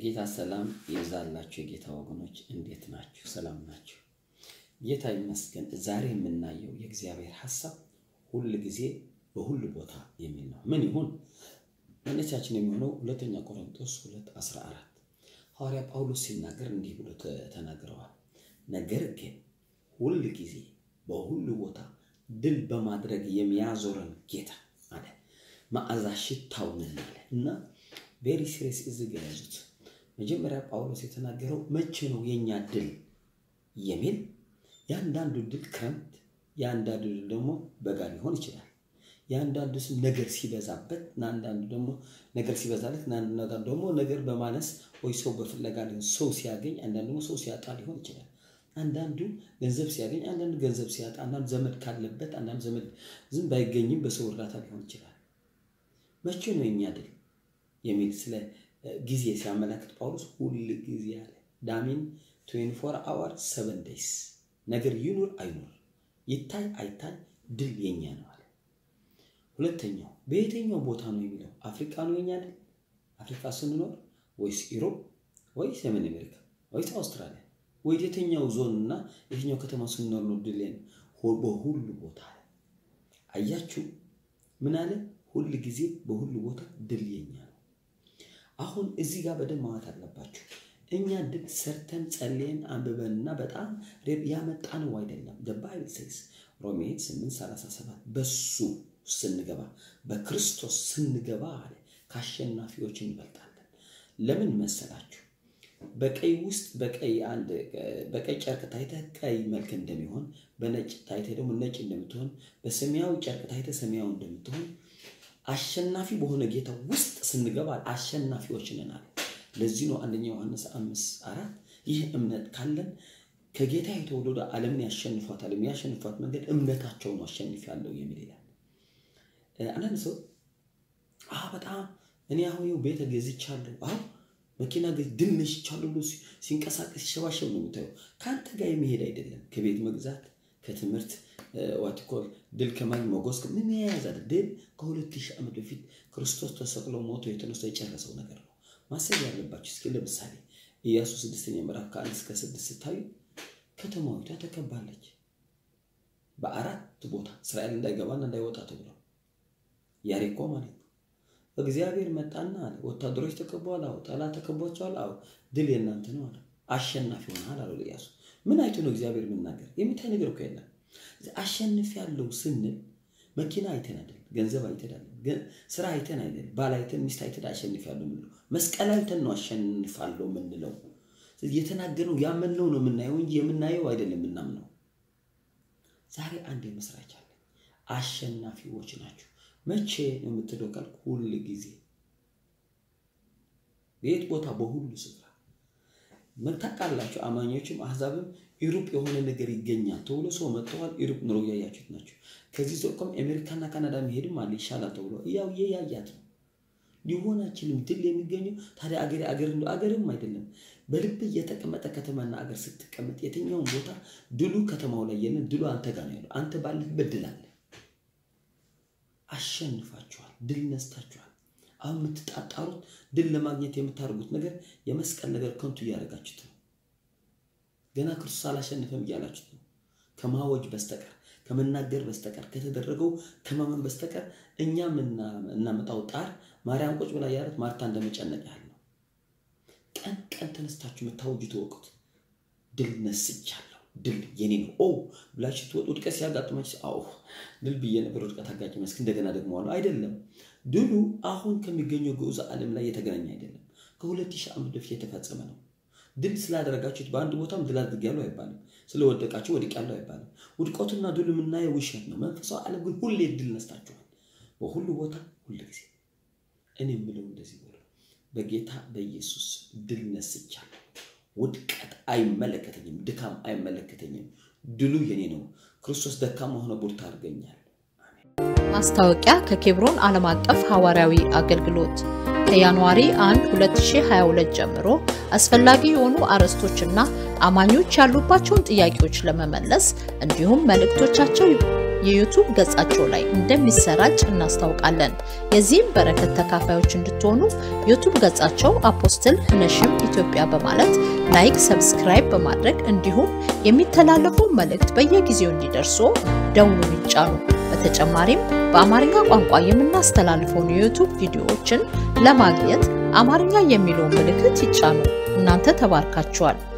የጌታ ሰላም ይብዛላችሁ። የጌታ ወገኖች እንዴት ናችሁ? ሰላም ናችሁ? ጌታ ይመስገን። ዛሬ የምናየው የእግዚአብሔር ሐሳብ ሁል ጊዜ በሁሉ ቦታ የሚል ነው። ምን ይሁን መነሻችን የሚሆነው ሁለተኛ ቆሮንቶስ 2 14 ሐዋርያ ጳውሎስ ሲናገር እንዲህ ብሎ ተናግረዋል። ነገር ግን ሁል ጊዜ በሁሉ ቦታ ድል በማድረግ የሚያዞረን ጌታ አለ መዓዛ ሽታውንን አለ እና ቬሪ ሲሪየስ እዚህ ጋ ያዙት። መጀመሪያ ጳውሎስ የተናገረው መቼ ነው የእኛ ድል የሚል የአንዳንዱ ድል ክረምት፣ የአንዳንዱ ድል ደግሞ በጋ ሊሆን ይችላል። የአንዳንዱ ስም ነገር ሲበዛበት እና አንዳንዱ ደግሞ ነገር ሲበዛለት እና አንዳንዱ ደግሞ ነገር በማነስ ወይ ሰው በፍለጋ ሊሆን ሰው ሲያገኝ፣ አንዳንዱ ደግሞ ሰው ሲያጣ ሊሆን ይችላል። አንዳንዱ ገንዘብ ሲያገኝ፣ አንዳንዱ ገንዘብ ሲያጣ፣ አንዳንዱ ዘመድ ካለበት፣ አንዳንዱ ዘመድ ዝም ባይገኝም በሰው እርዳታ ሊሆን ይችላል። መቼ ነው የኛ ድል የሚል ስለ ጊዜ ሲያመላክት ጳውሎስ ሁል ጊዜ አለ። ዳሚን 24 አወር 7 ዴይስ ነገር ይኑር አይኑር ይታይ አይታይ ድል የኛ ነው አለ። ሁለተኛው በየትኛው ቦታ ነው የሚለው አፍሪካ ነው የኛ ድል? አፍሪካ ስንኖር ወይስ ኢሮፕ ወይስ ሰሜን አሜሪካ ወይስ አውስትራሊያ ወይ የትኛው ዞን እና የትኛው ከተማ ስንኖር ነው ድል? በሁሉ ቦታ አለ። አያችሁ ምን አለ? ሁል ጊዜ በሁሉ ቦታ ድል የኛ ነው። አሁን እዚህ ጋር በደንብ ማዋት አለባችሁ። እኛ ድል ሰርተን ጸልየን አንብበንና በጣም ያመጣነው አይደለም። ባይብል ሴስ ሮሜ 837 በሱ ስንገባ በክርስቶስ ስንገባ አለ ከአሸናፊዎች እንበልጣለን። ለምን መሰላችሁ? በቀይ ውስጥ በቀይ አንድ በቀይ ጨርቅ ታይተህ ቀይ መልክ እንደሚሆን፣ በነጭ ታይተህ ደግሞ ነጭ እንደምትሆን፣ በሰማያዊ ጨርቅ ታይተህ ሰማያዊ እንደምትሆን አሸናፊ በሆነ ጌታ ውስጥ ስንገባ አሸናፊዎች ነን አለ። ለዚህ ነው አንደኛ ዮሐንስ አምስት አራት ይህ እምነት ካለን ከጌታ የተወለደ ዓለምን ያሸንፏታል። የሚያሸንፏት መንገድ እምነታቸውን አሸንፍ ያለው የሚል ይላል። አንዳንድ ሰው በጣም እኔ አሁን ይኸው ቤተ ገዝቻለሁ፣ አሁ መኪና ድል ነሽቻለሁ ብሎ ሲንቀሳቀስ ሲሸባሸብ ነው የምታየው። ከአንተ ጋር የሚሄድ አይደለም። ከቤት መግዛት ከትምህርት ዋትኮል ድል ከማግኘት መጎስ ምን የያዘ ድል ከሁለት ሺህ ዓመት በፊት ክርስቶስ ተሰቅሎ ሞቶ የተነሳ የጨረሰው ነገር ነው። ማሰብ ያለባቸው እስኪ ለምሳሌ ኢያሱ ስድስተኛ ምዕራፍ ከአንድ እስከ ስድስት ስታዩ ከተማዊቷ ተከባለች። በአራት ቦታ እስራኤል እንዳይገባና እንዳይወጣ ተብሎ ያሪኮ ማለት ነው። እግዚአብሔር መጣና አለ ወታደሮች ተከበዋል። አዎ ጠላት ተከቧቸዋል። አዎ ድል የእናንተ ነው አለ። አሸናፊ ሆነሃል አለው ኢያሱ። ምን አይቶ ነው እግዚአብሔር የምናገር? የሚታይ ነገር እኮ የለም። አሸንፍ ያለው ስንል መኪና አይተን አይደል፣ ገንዘብ አይተን አይደል፣ ስራ አይተን አይደል፣ ባል አይተን ሚስት አይተን አሸንፍ ያለው ምንለው፣ መስቀል አይተን ነው አሸንፋለሁ ምንለው። የተናገርነው ያመንነው ነው የምናየው እንጂ የምናየው አይደለም የምናምነው። ዛሬ አንድ የመስራች አለ። አሸናፊዎች ናቸው። መቼ ነው የምትለው ካልክ፣ ሁል ጊዜ የት ቦታ፣ በሁሉ ስፍራ ታውቃላችሁ። አማኞችም አህዛብም ኢሮፕ የሆነ ነገር ይገኛል ተብሎ ሰው መጥተዋል። ኢሮፕ ኑሮ እያያችሁት ናቸው። ከዚህ ዘቆም አሜሪካና ካናዳ መሄድም አለ ይሻላል ተብሎ ያው እያያት ነው። ሊሆን አይችልም። ድል የሚገኘው ታዲያ አገር አገር እንደ አገርም አይደለም። በልብ የተቀመጠ ከተማና አገር ስትቀመጥ የትኛውን ቦታ ድሉ ከተማው ላይ የለን፣ ድሉ አንተ ጋር ነው ያለው። አንተ ባለህበት ድል አለ። አሸንፋችኋል። ድል ነስታችኋል። አሁን የምትጣጣሩት ድል ለማግኘት የምታደርጉት ነገር የመስቀል ነገር ከንቱ እያደረጋችሁት ነው። ገና ክርስቶስ አላሸንፈም እያላችሁት ነው። ከማወጅ በስተቀር ከመናገር በስተቀር ከተደረገው ከማመን በስተቀር እኛ እናመጣው ጣር ማርያም ቁጭ ብላ ያለት ማርታ እንደመጨነቅ ያህል ነው። ቀን ቀን ተነስታችሁ የምታወጁት ወቁት ድል ነስቻለሁ፣ ድል የኔ ነው ኦ ብላችሁ ትወጡ። ውድቀት ሲያጋጥማችሁ አዎ ድል ብዬ ነበር ውድቀት አጋጭ መስክ እንደገና ደግሞ አሉ አይደለም። ድሉ አሁን ከሚገኘው ግዑዝ ዓለም ላይ የተገናኘ አይደለም። ከሁለት ሺህ ዓመት በፊት የተፈጸመ ነው። ድል ስላደረጋችሁት በአንድ ቦታም ድል አድርጌያለሁ አይባልም። ስለወደቃችሁ ወድቄያለሁ አይባልም። ውድቀቱና ድሉ የምናየው ውሸት ነው። መንፈሳዊ ዓለም ግን ሁሌ ድል ነስታችኋል፣ በሁሉ ቦታ ሁሉ ጊዜ። እኔ የምለው እንደዚህ ብሎ በጌታ በኢየሱስ ድል ነስቻለሁ። ውድቀት አይመለከተኝም፣ ድካም አይመለከተኝም። ድሉ የኔ ነው። ክርስቶስ ደካማ ሆነ ቡርታ አድርገኛል። ማስታወቂያ ከኬብሮን ዓለም አቀፍ ሐዋርያዊ አገልግሎት ከጃንዋሪ 1 2022 ጀምሮ አስፈላጊ የሆኑ አርዕስቶችና አማኞች ያሉባቸውን ጥያቄዎች ለመመለስ እንዲሁም መልእክቶቻቸው የዩቱብ ገጻቸው ላይ እንደሚሰራጭ እናስታውቃለን። የዚህም በረከት ተካፋዮች እንድትሆኑ ዩቱብ ገጻቸው አፖስትል ህነሽም ኢትዮጵያ በማለት ላይክ፣ ሰብስክራይብ በማድረግ እንዲሁም የሚተላለፉ መልእክት በየጊዜው እንዲደርሱ ደውሉን ይጫኑ። በተጨማሪም በአማርኛ ቋንቋ የምናስተላልፈውን የዩቱብ ቪዲዮዎችን ለማግኘት አማርኛ የሚለውን ምልክት ይጫኑ። እናንተ ተባርካችኋል።